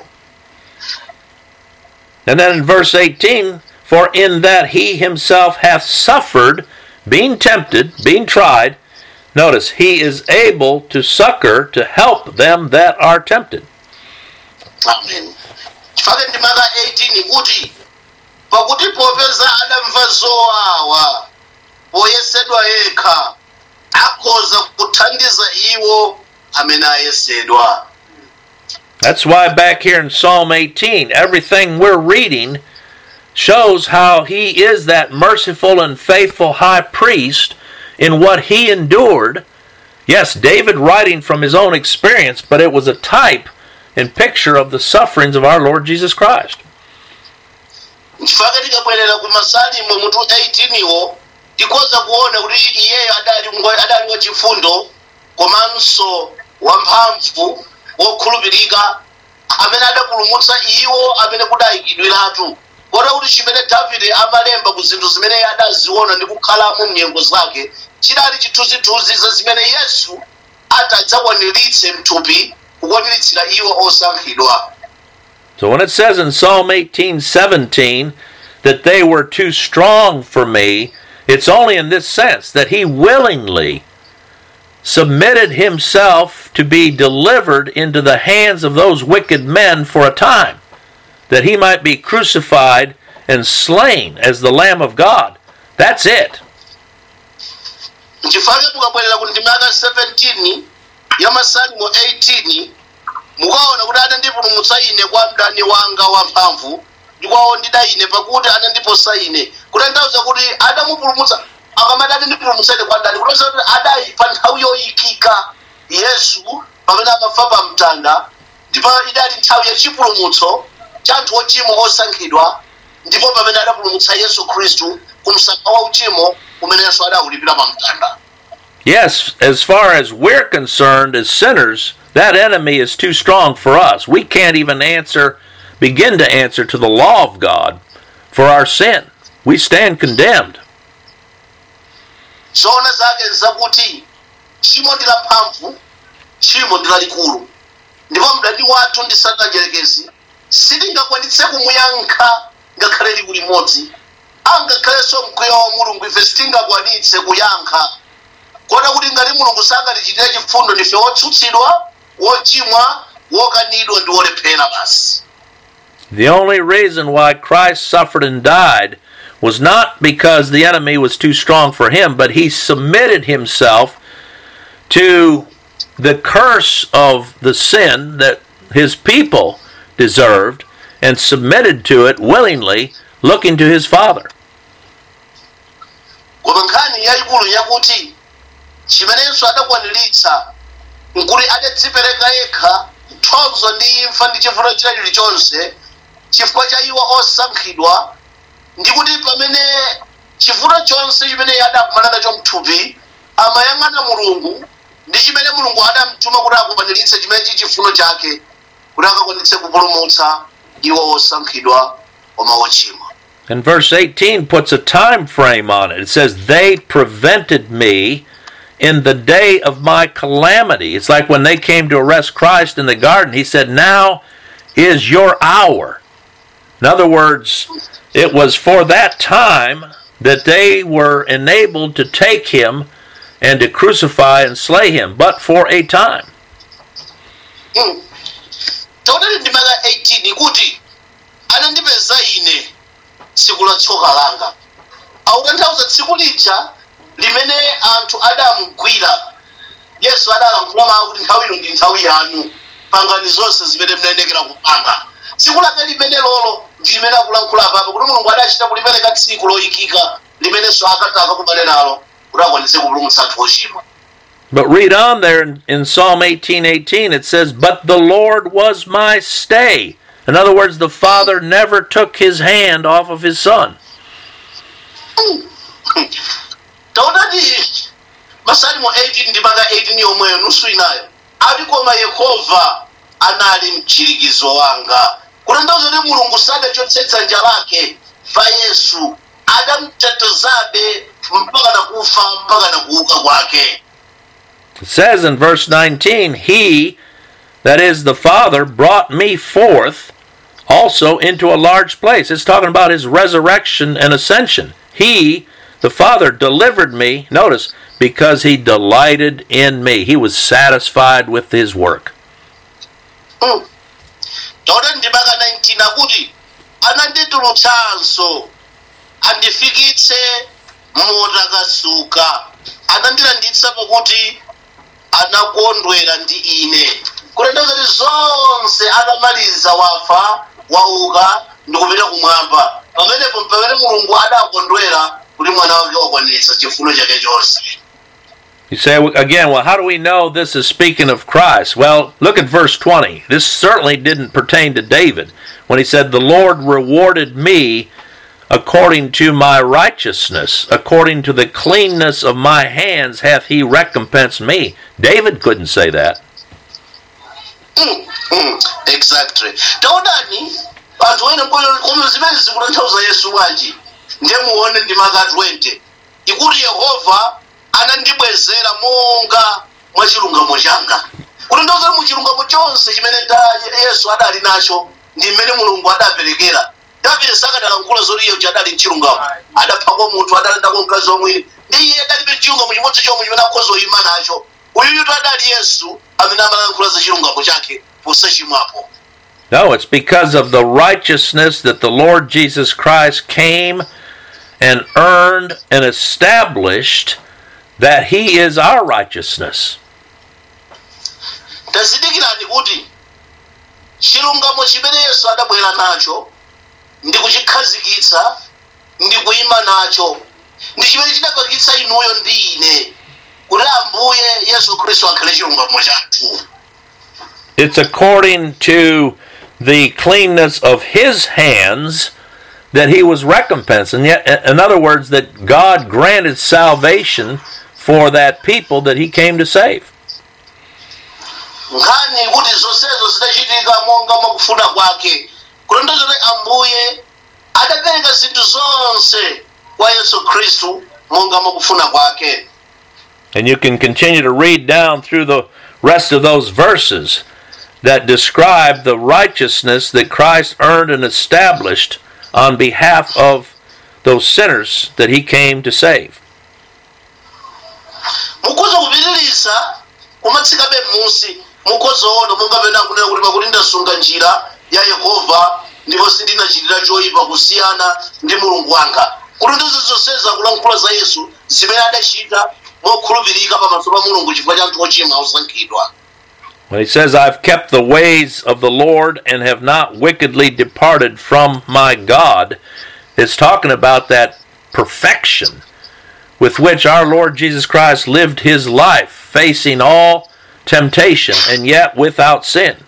And then in verse 18, for in that he himself hath suffered, being tempted, being tried, notice, he is able to succor, to help them that are tempted. amen chifake ndi maka 18 kuti pakuti popeza adamva zowawa poyesedwa yekha akhoza kuthandiza iwo amene ayesedwa That's why back here in Psalm 18, everything we're reading shows how he is that merciful and faithful high priest in what he endured. Yes, David writing from his own experience, but it was a type and picture of the sufferings of our Lord Jesus Christ. nchifake tikabwerera ku masalimo mutu 18 iwo tikhoza kuona kuti iyeyo adali ngwa- adali wachifundo komanso wamphamvu wokhulupirika amene adapulumutsa iwo amene kudayikidwiratu kota kuti chimene davide amalemba ku zinthu zimene iye adaziona ndi kukhalamo mnyengo zake chidali chithunzithunzi za zimene yesu atadzakwaniritse mthupi kukwaniritsira iwo osankhidwa So when it says in Psalm 18 17 that they were too strong for me, it's only in this sense that he willingly submitted himself to be delivered into the hands of those wicked men for a time, that he might be crucified and slain as the Lamb of God. That's it. nchifake mukabwerera ku ndima yaka 17 ya masalimo 18 mukaona kuti anandipulumutsa ine kwa mdani wanga wamphamvu ndikwawo ndida ine pakuti anandiposa ine kutanthauza kuti adamupulumutsa akamati anandipulumutsa ine kwa mdani kutanthauza kuti adali pa nthawi yoyikika yesu pamene amafa pa mtanda ndipo idali nthawi yachipulumutso cha anthu ochimwa osankhidwa ndipo pamene adapulumutsa yesu khristu ku msampha wa uchimo umene yesu adawulipira pa mtanda Yes, as far as we're concerned as sinners, that enemy is too strong for us. We can't even answer, begin to answer to the law of God for our sin. We stand condemned. zoona zake zakuti tchimo ndi lamphamvu tchimo ndi lalikulu ndipo mdani wathu ndi satana mdierekezi sitingakwanitse kumuyankha ngakhale liwu limodzi angakhalenso mkwiyo wa mulungu ife sitingakwanitse kuyankha kota kuti ngati mulungu sangatichitire chifundo ndife wotsutsidwa wochimwa wokanidwa ndi wolephera basi The only reason why Christ suffered and died was not because the enemy was too strong for him, but he submitted himself to the curse of the sin that his people deserved and submitted to it willingly, looking to his Father. koma nkhani yayikulu yakuti chimenenso adakwaniritsa nkuti adadzipereka yekha mthonzo ndi imfa ndi chivuto china chilichonse chifukwa cha iwo osankhidwa ndi kuti pamene chivuto chonse chimene iye adakumana nacho mthupi amayang'ana mulungu ndi chimene mulungu adamtuma kuti akwaniritse chimene chi chifuno chake kuti akakwanitse kupulumutsa iwo osankhidwa koma ochimwa And verse 18 puts a time frame on it. It says, They prevented me in the day of my calamity. It's like when they came to arrest Christ in the garden, he said, Now is your hour. In other words, it was for that time that they were enabled to take him and to crucify and slay him, but for a time. taonani ndi maka 18 kuti anandipeza ine tsiku la tsoka langa akutanthauza tsiku lija limene anthu adamugwira yesu adalankhula mawu kuti nthawi ino ndi nthawi yanu pangani zonse zimene mnayendekera kupanga tsiku lake limene lolo ndi limene akulankhula papa kuti mulungu adachita kulipereka tsiku loyikika limenenso akataka kubale nalo kuti akwanitse kupulumutsa anthu ochimwa But read on there in, in Psalm 18:18 it says, "But the Lord was my stay." In other words, the Father never took his hand off of his son. taonani masalimo 18 ndi maka 18 yomweyo nusu inayo ati koma yehova anali mchirikizo wanga kutanthauza kuti mulungu sadachotsetsa dzanja lake pa yesu adamutetezabe mpaka nakufa mpaka nakuuka kwake It says in verse 19, "He that is the Father brought me forth also into a large place." It's talking about his resurrection and ascension. He, the Father delivered me, notice, because he delighted in me. He was satisfied with his work. Mm. taona ndimaka 19 akuti ananditulutsanso andifikitse motakasuka anandilanditsa pakuti anakondwera ndi ine kulenda kuti zonse atamaliza wafa wauka ndikupita kumwamba pamenepo pamene mulungu adakondwera kuti mwana wake wakwaniritsa chifundo chake chonse You say again, well, how do we know this is speaking of Christ? Well, look at verse 20. This certainly didn't pertain to David when he said, The Lord rewarded me according to my righteousness, according to the cleanness of my hands hath he recompensed me. David couldn't say that. Mm, mm, exactly taonani anthu ene koma zimene zikutanthauza yesu wanji ndiye muone ndimaka 20 ikuti yehova anandibwezera monga mwa chilungamo changa kutanthauza mu chilungamo chonse chimene da- yesu adali nacho ndi mmene mulungu adaperekera davide sakadalankhula zoti iye adali mchilungamo adaphako munthu adalendako mkazi wamwini ndi iye adalibe chilungamo chimodzi chomwe chimene akhoza kuyima nacho uyuyutu adali yesu amene amalankhula za chilungamo chake posachimwapo No, it's because of the righteousness that the Lord Jesus Christ came and earned and established that he is our righteousness. tazindikirani kuti chilungamo chimene yesu adabwera nacho ndi kuchikhazikitsa ndi kuyima nacho ndi chimene chidapangitsa inuyo ndi ine kuti ambuye yesu khristu akhale chilungamo chathu It's according to the cleanness of his hands that he was recompensed. And yet, in other words, that God granted salvation for that people that he came to save. nkhani kuti zonsezo zidachitika monga mwakufuna kwake kulondoza kuti ambuye adapereka zinthu zonse kwa yesu khristu monga mwakufuna kwake And you can continue to read down through the rest of those verses that describe the righteousness that Christ earned and established on behalf of those sinners that he came to save. mukhoza kupitiriza kumatsikabe m'munsi mukhoza ona monga pena akunena kuti pakuti ndasunga njira ya yehova ndipo sindinachitira choyipa kusiyana ndi mulungu wanga kuti ndizo zonsezi akulankhula za yesu zimene adachita mokhulupirika pamaso pa mulungu chifukwa cha anthu ochimwa osankhidwa When he says, I've kept the ways of the Lord and have not wickedly departed from my God, it's talking about that perfection with which our Lord Jesus Christ lived his life, facing all temptation and yet without sin.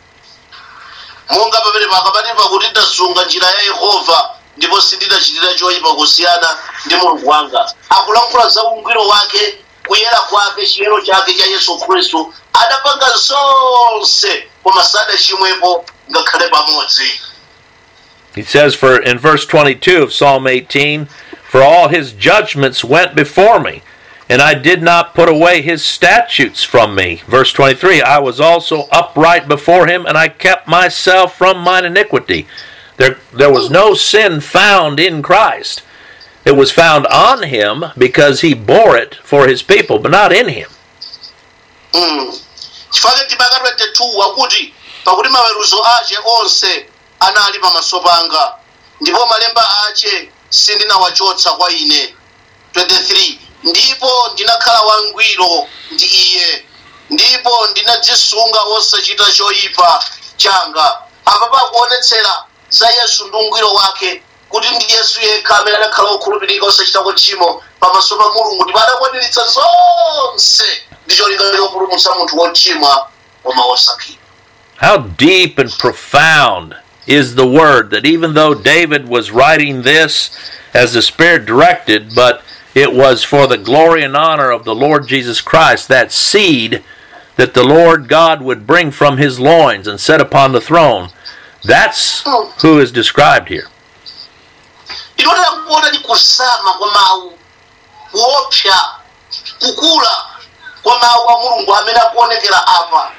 monga pamene pakapati pakuti ndasunga njira ya yehova ndipo sindinachitira choyipa kusiyana ndi mulungu wanga akulankhula za ungwiro wake kuyera kwake chiyero chake cha yesu khristu adapanga zonse koma sadachimwepo ngakhale pamodzi He says for in verse 22 of Psalm 18, For all his judgments went before me, and I did not put away his statutes from me. Verse 23, I was also upright before him, and I kept myself from mine iniquity. There, there was no sin found in Christ. It was found on him because he bore it for his people, but not in him. Mm. chifukwa ndimaka 22 wakuti pakuti maweruzo ache onse anali pamaso panga ndipo malemba ache sindinawachotsa kwa ine 23 ndipo ndinakhala wangwiro ndi iye ndipo ndinadzisunga wosachita choyipa changa apa pakuonetsera za yesu ndi ungwiro wake kuti ndi yesu yekha amene adakhala wokhulupirika osachita tchimo pamaso pa mulungu ndipo adakwaniritsa zonse ndi cholinga chopulumutsa munthu wochimwa koma wosankhidwa How deep and profound is the word that even though David was writing this as the Spirit directed, but it was for the glory and honor of the Lord Jesus Christ, that seed that the Lord God would bring from his loins and set upon the throne. That's who is described here. ndinotera kuona ndi kusama kwa mawu kuopsa kukula kwa mawu a mulungu amene akuonekera apa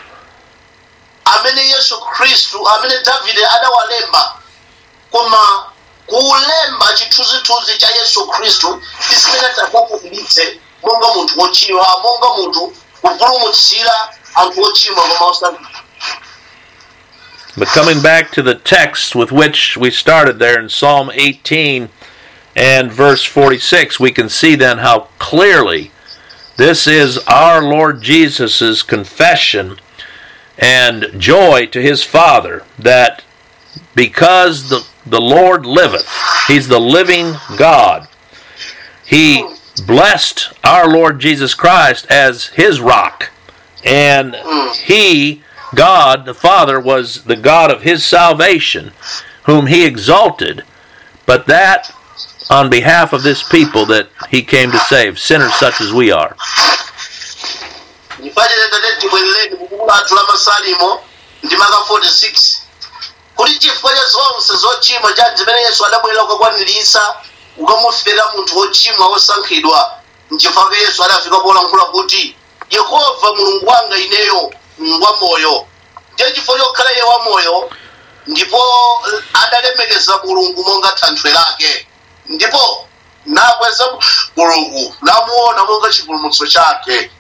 amene yesu khristu amene davide adawalemba koma kuulemba chithunzithunzi cha yesu khristu isimene takwakubilitse monga munthu wochimwa monga munthu kupulumutsira anthu ochimwa koma osankhidwa But coming back to the text with which we started there in Psalm 18 and verse 46, we can see then how clearly this is our Lord Jesus' confession and joy to his Father that because the, the Lord liveth, he's the living God, he blessed our Lord Jesus Christ as his rock. And he, God the Father, was the God of his salvation, whom he exalted, but that on behalf of this people that he came to save, sinners such as we are. ndifanire tate tibwerereni mubuku lathu la masalimo ndi maka 46 kuti chifukwa cha zonse zochimwa cha zimene yesu adabwera kukakwaniritsa kukamufera munthu wochimwa wosankhidwa nchifukwa yesu adafika polankhula kuti yehova mulungu wanga ineyo mulungu wa moyo ndiye chifukwa chokhala iye wa moyo ndipo adalemekeza mulungu monga thanthwe lake ndipo nakweza mulungu namuona monga chipulumutso chake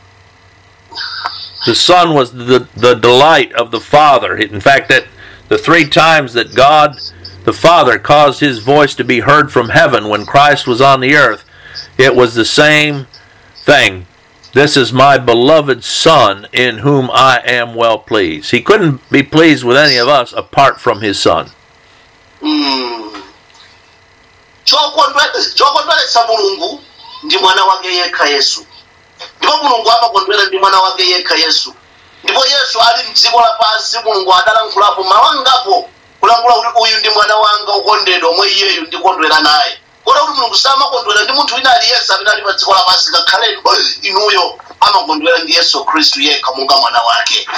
The Son was the, the delight of the Father. In fact, that the three times that God the Father caused his voice to be heard from heaven when Christ was on the earth, it was the same thing. This is my beloved Son in whom I am well pleased. He couldn't be pleased with any of us apart from his Son. Mm. Chokondwe- chokondweretsa mulungu ndi mwana wake yekha yesu ndipo mulungu amakondwera ndi mwana wake yekha yesu ndipo yesu ali mdziko lapansi mulungu adalankhulapo mawangapo kulankhula kuti uyu ndi mwana wanga ukondedwa omwe iyeyu ndikondwera naye kota kuti mulungu samakondwera ndi munthu wina aliyense amene ali pa dziko lapansi ngakhale inuyo amakondwera ndi yesu khristu yekha monga mwana wake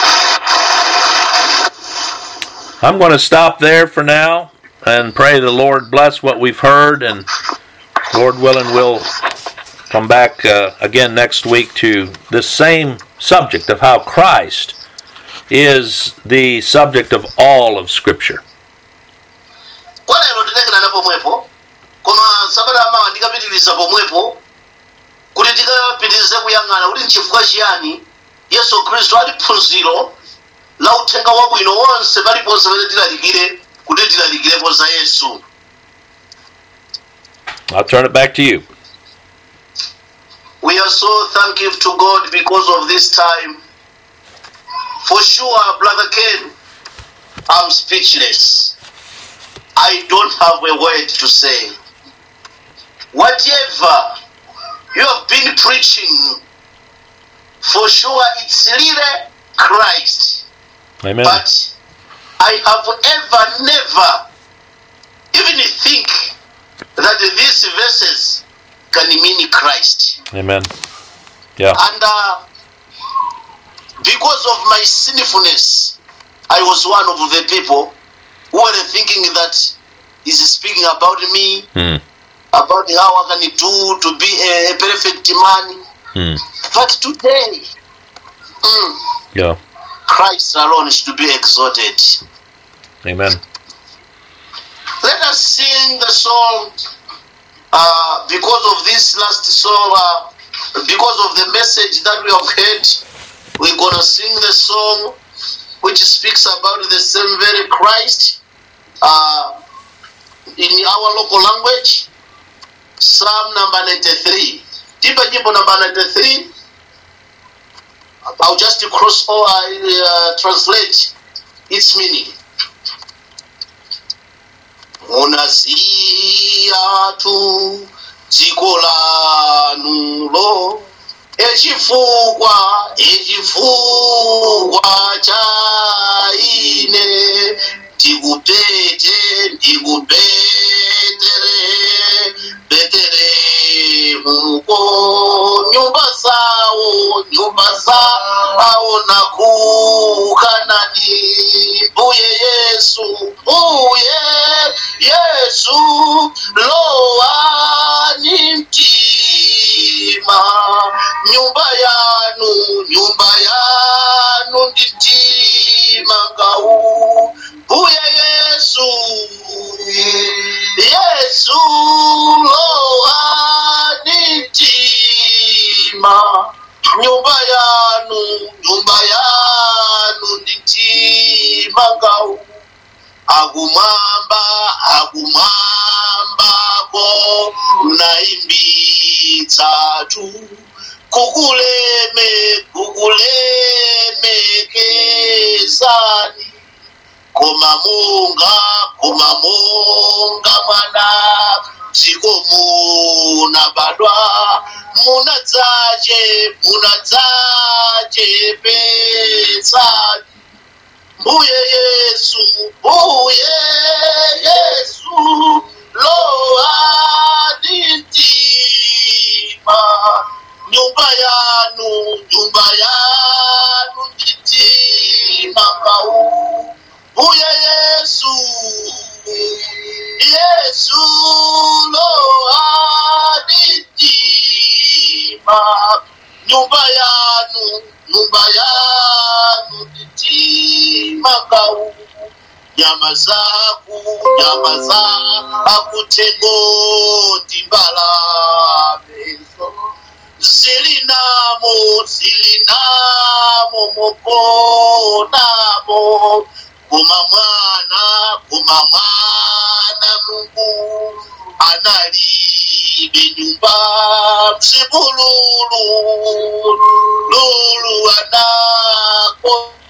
I'm going to stop there for now and pray the Lord bless what we've heard, and Lord willing, we'll come back uh, again next week to this same subject of how Christ is the subject of all of Scripture. kwa lero tilekana pomwepo koma sabata amawa ndikapitiriza pomwepo kuti tikapitirize kuyang'ana kuti nchifukwa chiyani yesu khristu ali phunziro la uthenga wabwino wonse paliponse pamene tilalikire kuti tilalikirepo za yesu I'll turn it back to you. we are so thankful to god because of this time for sure brother ken i'm speechless i don't have a word to say whatever you have been preaching for sure it's really christ Amen. but I have ever never even think that these verses can mean Christ. Amen. Yeah. And uh, because of my sinfulness, I was one of the people who were thinking that he's speaking about me, Hmm. about how I can do to be a, a perfect man. Hmm. But today, mm, Yeah. Christ alone is to be exalted. Amen. Let us sing the song uh, because of this last song, uh, because of the message that we have heard. We're gonna sing the song which speaks about the same very Christ uh, in our local language. Psalm number 93. Tipa jimbo number 93. I'll just cross or uh, translate its meaning. munaziya tu dziko lanulo echifukwa echifukwa cha ine ndikupete ndikupetere beterehumuko nyumba zawo nyumba zawo nakukanani mbuye yesu mbuye yesu lowani mtima nyumba yanu nyumba yanu ndi mtima ngau mbuye yesu yesu lowani mtima nyumba yanu nyumba yanu ndi mtima ngau nakumwambako mnaimbitsatu kukuleme kukulemekezani koma munga koma munga mwana dziko munabadwa munadzache munadzache pesani mbuye yesu mbuye yesu loadintima nyumba yanu nyumba yanu nditima pau mbuye yesu yesu loadintima nyumba yanu nyumba yanu nditima kau nyama zaku nyama za akutengoti mbalabezo zilinamo zilinamo mokonamo kuma mwana kuma mwana mungu analibe nyumba msibululu lulu anako